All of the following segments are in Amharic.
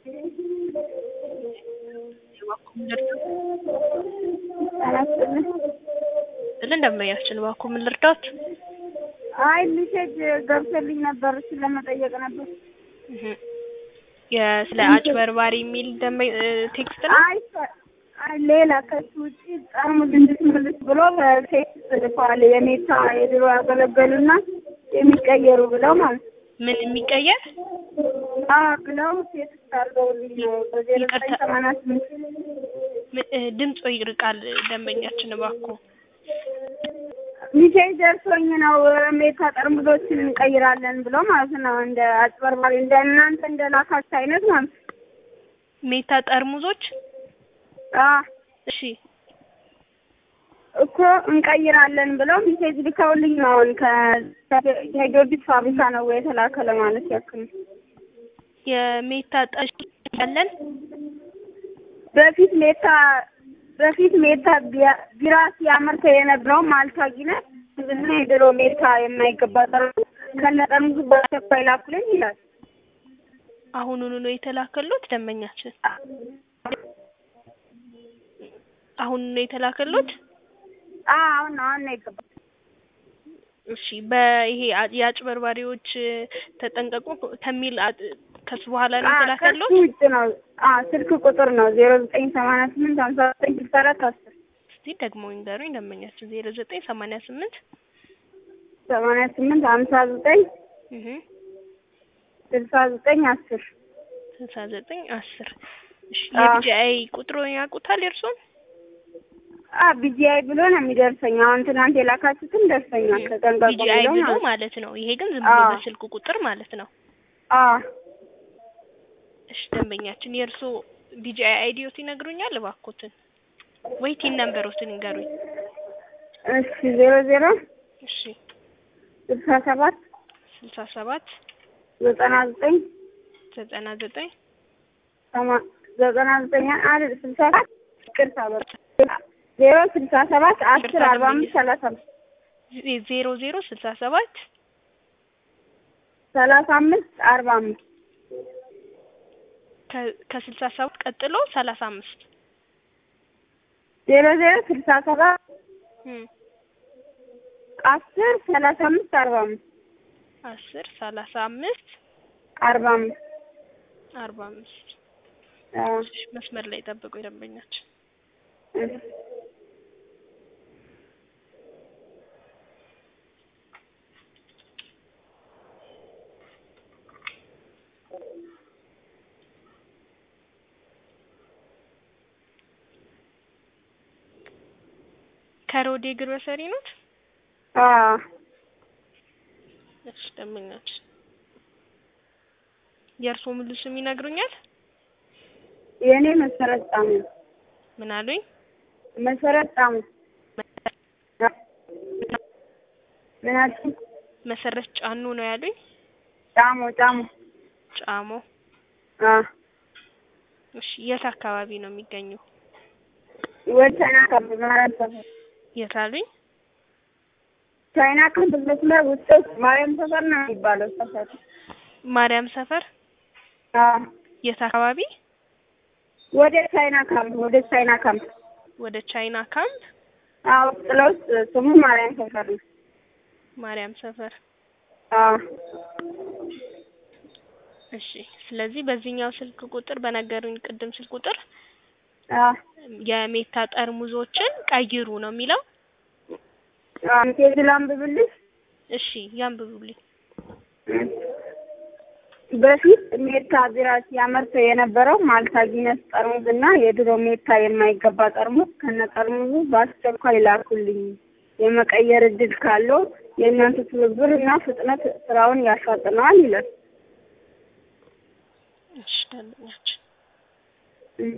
ስልን ደንበኛችን እባክዎ ምን ልርዳዎት? አይ ሜሴጅ ገብቶልኝ ነበር እሱን ለመጠየቅ ነበር። እህ የስለ አጭበርባሪ የሚል ደንበ ቴክስት ነው? አይ አይ ሌላ ከሱ ውጪ ጠርሙስ እንድትመልስ ብሎ በቴክስት ልኳል። የኔታ የድሮ ያገለገሉና የሚቀየሩ ብለው ማለት ነው። ምን የሚቀየር አዎ ብለው ቴክስት አድርገውልኝ ነው በዜሮ ዘጠኝ ሰማንያ ስምንት ም- እ ድምጾ ይርቃል ደንበኛችን እባክዎ ሚሴጅ ደርሶኝ ነው ሜታ ጠርሙሶችን እንቀይራለን ብሎ ማለት ነው። እንደ አጭበርባሪ እንደ እናንተ እንደ ላካችሁ አይነት ማለት ነው። ሜታ ጠርሙዞች አዎ እሺ እኮ እንቀይራለን ብለው ሚሴጅ ልከውልኝ ነው። አሁን ከ- ከጊዮርጊስ ፋብሪካ ነው የተላከለ ማለት ያክል ነው። የሜታ ጠሽ ያለን በፊት ሜታ በፊት ሜታ ቢያ- ቢራ ሲያመርተ የነበረው ማልታ ጊነት እና የድሮ ሜታ የማይገባ ጠርሙስ ከነ ጠርሙሱ በአስቸኳይ ላኩልኝ ይላል። አሁኑኑ ነው የተላከሉት ደንበኛችን አሁን ነው የተላከሉት አዎ አሁን ነው አሁን ነው የገባው። እሺ በይሄ አ- የአጭበርባሪዎች ተጠንቀቁ ከሚል አ- ከሱ በኋላ ነው አዎ የተላከሉት ከሱ ውጭ ነው። አዎ ስልክ ቁጥር ነው ዜሮ ዘጠኝ ሰማንያ ስምንት ሀምሳ ዘጠኝ ስልሳ አራት አስር እስቲ ደግሞ ይንገሩኝ ደንበኛችን ዜሮ ዘጠኝ ሰማንያ ስምንት ሰማንያ ስምንት ሀምሳ ዘጠኝ እህ ስልሳ ዘጠኝ አስር ስልሳ ዘጠኝ አስር እሺ አዎ። የቢጂአይ ቁጥሩን ያውቁታል የእርሶን አ ቢጂአይ ብሎ ነው የሚደርሰኝ። አሁን ትናንት የላካችሁትን ደርሰኛል። ተጠንቀቁ ቢጂአይ ብሎ ብሎ ማለት ነው። ማለት ነው ይሄ ግን ዝም ብሎ አዎ። በስልክ ቁጥር ማለት ነው አዎ እሺ ደንበኛችን የእርሶ ቢጂአይ አይዲዮት ይነግሩኛል እባክዎትን ወይ ቲን ነምበሮትን ይንገሩኝ እሺ ዜሮ ዜሮ እሺ ስልሳ ሰባት ስልሳ ሰባት ዘጠና ዘጠኝ ዘጠና ዘጠኝ ሰማ- ዘጠና ዘጠኝ አይደል ስልሳ ሰባት ይቅርታ በቃ ዜሮ ስልሳ ሰባት አስር አርባ አምስት ሰላሳ አምስት ዜ- ዜሮ ዜሮ ስልሳ ሰባት ሰላሳ አምስት አርባ አምስት ከ- ከስልሳ ሰባት ቀጥሎ ሰላሳ አምስት ዜሮ ዜሮ ስልሳ ሰባት እም አስር ሰላሳ አምስት አርባ አምስት አስር ሰላሳ አምስት አርባ አምስት አርባ አምስት አዎ እሺ መስመር ላይ ጠብቁ ደንበኛችን እሺ ከሮዴ ግሮሰሪ ኖት አዎ እሺ ደንበኛችን የእርስዎ ሙሉ ስም ይነግሩኛል የእኔ መሰረት ጣሙ ምን አሉኝ መሰረት ጣሙ ምን አልሽኝ? መሰረት ጫኑ ነው ያሉኝ ጣሙ ጣሙ ጫሞ አዎ እሺ የት አካባቢ ነው የሚገኘው ወደ ቻይና ካምፕ ማርያም ሰፈር የት አሉኝ ቻይና ካምፕ መስመር ውስጥ ማርያም ሰፈር ነው የሚባለው ሰፈር ማርያም ሰፈር አዎ የት አካባቢ ወደ ቻይና ካምፕ ወደ ቻይና ካምፕ ወደ ቻይና ካምፕ አዎ ውስጥ ለውስጥ ስሙ ማርያም ሰፈር ነው ማርያም ሰፈር አዎ እሺ ስለዚህ በዚህኛው ስልክ ቁጥር በነገሩኝ ቅድም ስልክ ቁጥር አዎ የሜታ ጠርሙዞችን ቀይሩ ነው የሚለው አዎ ሜሴጅ ላንብብልሽ እሺ ያንብቡልኝ በፊት ሜታ ቢራ ሲያመርተው የነበረው ማልታ ጊነስ ጠርሙስ እና የድሮ ሜታ የማይገባ ጠርሙስ ከነ ጠርሙሱ በአስቸኳይ ላኩልኝ። የመቀየር እድል ካለው የእናንተ ትብብር እና ፍጥነት ስራውን ያፋጥነዋል ይላል። እሺ ደንበኛችን እም።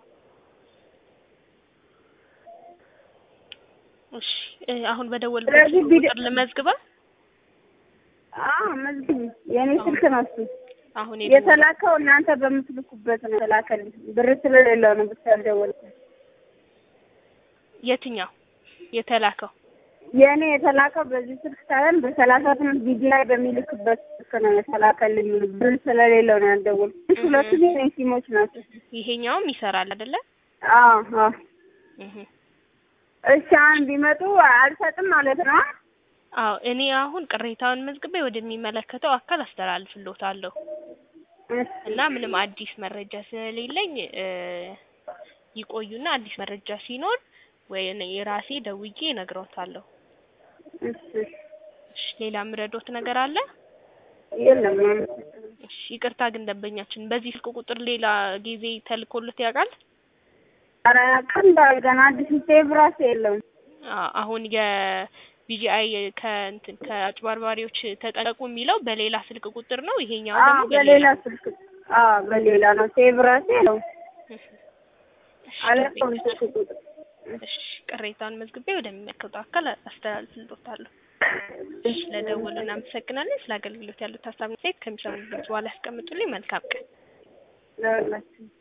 እሺ እ አሁን በደወልኩት ስለዚህ ስልክ ቢደ- ቁጥር ልመዝግባ አዎ መዝግቢ። የእኔ ስልክ ነው እሱ። አሁን የደወል የተላከው እናንተ በምትልኩበት ነው የተላከልኝ። ብር ስለሌለው ነው ብቻ ያልደወልኩት። የትኛው የተላከው የእኔ የተላከው በዚህ ስልክ ሳይሆን በሰላሳ ስምንት ቢጂ ላይ በሚልክበት ስልክ ነው የተላከልኝ። ብር ስለሌለው ነው ያልደወልኩት። ሁለቱም የኔ ሲሞች ናቸው። ይሄኛውም ይሰራል አይደለ? አዎ አዎ። እህ እሺ አሁን ቢመጡ አልሰጥም ማለት ነው? አዎ እኔ አሁን ቅሬታውን መዝግቤ ወደሚመለከተው አካል አስተላልፍልዎታለሁ እሺ እና ምንም አዲስ መረጃ ስለሌለኝ እ ይቆዩና አዲስ መረጃ ሲኖር ወይ እኔ የራሴ ደውዬ እነግሮታለሁ። እሺ እሺ ሌላ የምረዶት ነገር አለ? የለም እሺ ይቅርታ ግን ደንበኛችን በዚህ ስልክ ቁጥር ሌላ ጊዜ ተልኮልት ያውቃል? ኧረ ቀን ገና አዲስ ሴቭ ራሱ የለውም። አ- አሁን የቢጂአይ ከእንትን ከአጭበርባሪዎች ተጠንቀቁ የሚለው በሌላ ስልክ ቁጥር ነው። ይሄኛው አዎ ደግሞ በሌላ ስልክ አዎ በሌላ ነው። ሴቭ ራሱ የለውም። እሺ አለፈው ስልክ ቁጥር እሺ ቅሬታውን መዝግቤ ወደሚመለከተው አካል አስተላልፍልዎታለሁ። እሺ ለደወሉ እናመሰግናለን። ስለ አገልግሎት ያሉት ሀሳብ አስተያየት ከሚሰሙት በኋላ ያስቀምጡልኝ። መልካም ቀን። ለሁላችን